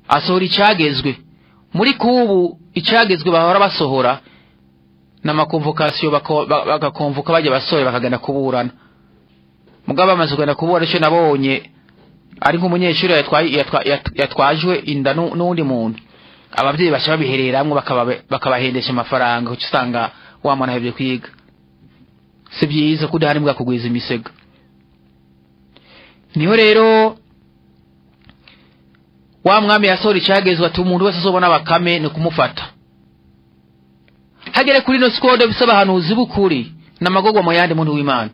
asohora icagezwe muri kubu icagezwe bahora basohora n'amakonvokasiyo bako- ba- bagakonvoka bajya basore bakagenda kuburana mugabo bamaze kugenda kuburana icyo nabonye ari nk'umunyeshuri yatwaye- yatwa- yat- yatwajwe inda nu- n'undi muntu ababyeyi baca babihereramwo bakaba- bakabahendesha amafaranga uca usanga wa mwana ahevye kwiga si byiza ko udahari mbwa kugwiza imisego niho rero wa mwami yasohora icagezwe ati umuntu wese azobona bakame ni kumufata hagere kuri ino sikode bisaba ahanuzi b'ukuri n'amagogwa mu yandi muntu w'imana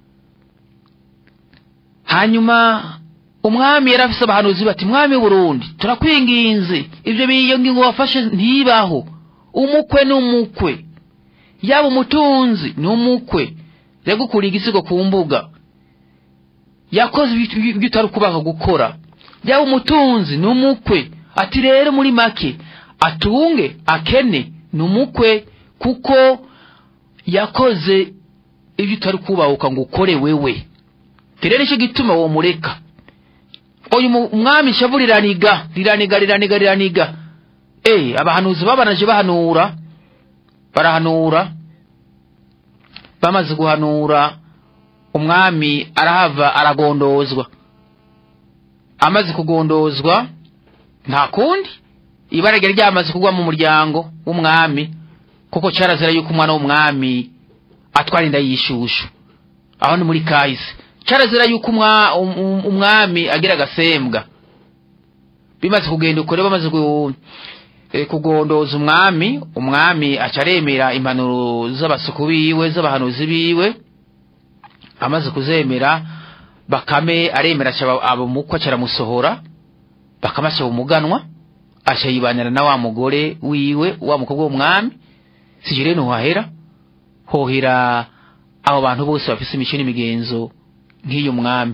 hanyuma umwami yari afise abahanuzi bati mwami w'uburundi turakwinginze ibyo biyo ngingo wafashe ntibaho umukwe ni umukwe yaba umutunzi ni umukwe yagukuriye igisigo ku mbuga yakoze ibyo ibyo utari kubaha gukora yaba umutunzi ni umukwe ati rero muri make atunge akene ni umukwe kuko yakoze ibyo utari kubahuka ngo ukore wewe rero nicyo gituma uwo mureka uyu mu- umwami ishavu riraniga riraniga riraniga riraniga eh abahanuzi babanaje bahanura barahanura bamaze guhanura umwami arahava aragondozwa amaze kugondozwa nta kundi ibara ryari ryamaze kugwa mu muryango w'umwami kuko cyarazira yuko umwana w'umwami atwara inda y'ishushu aho ni muri kahise cyarazira yuko umwa- um- um- umwami agira agasembwa bimaze kugenda ukore bamaze gu- eh, kugondoza umwami umwami aca aremera impanuro z'abasuku biwe z'abahanuzi biwe amaze kuzemera bakame aremera aca aba umukwe aca aramusohora bakame aca umuganwa aca yibanira na wa mugore wiwe wa mukobwa w'umwami sije rero ntuhahera hohera abo bantu bose bafise imico n'imigenzo nk'iyo mwami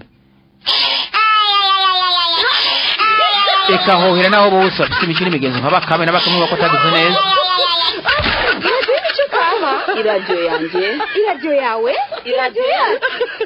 eka hohera n'abo bose bafise imico n'imigenzo nka bakame na bakame bako atagize neza iradiyo yanjye iradiyo yawe iradiyo yacu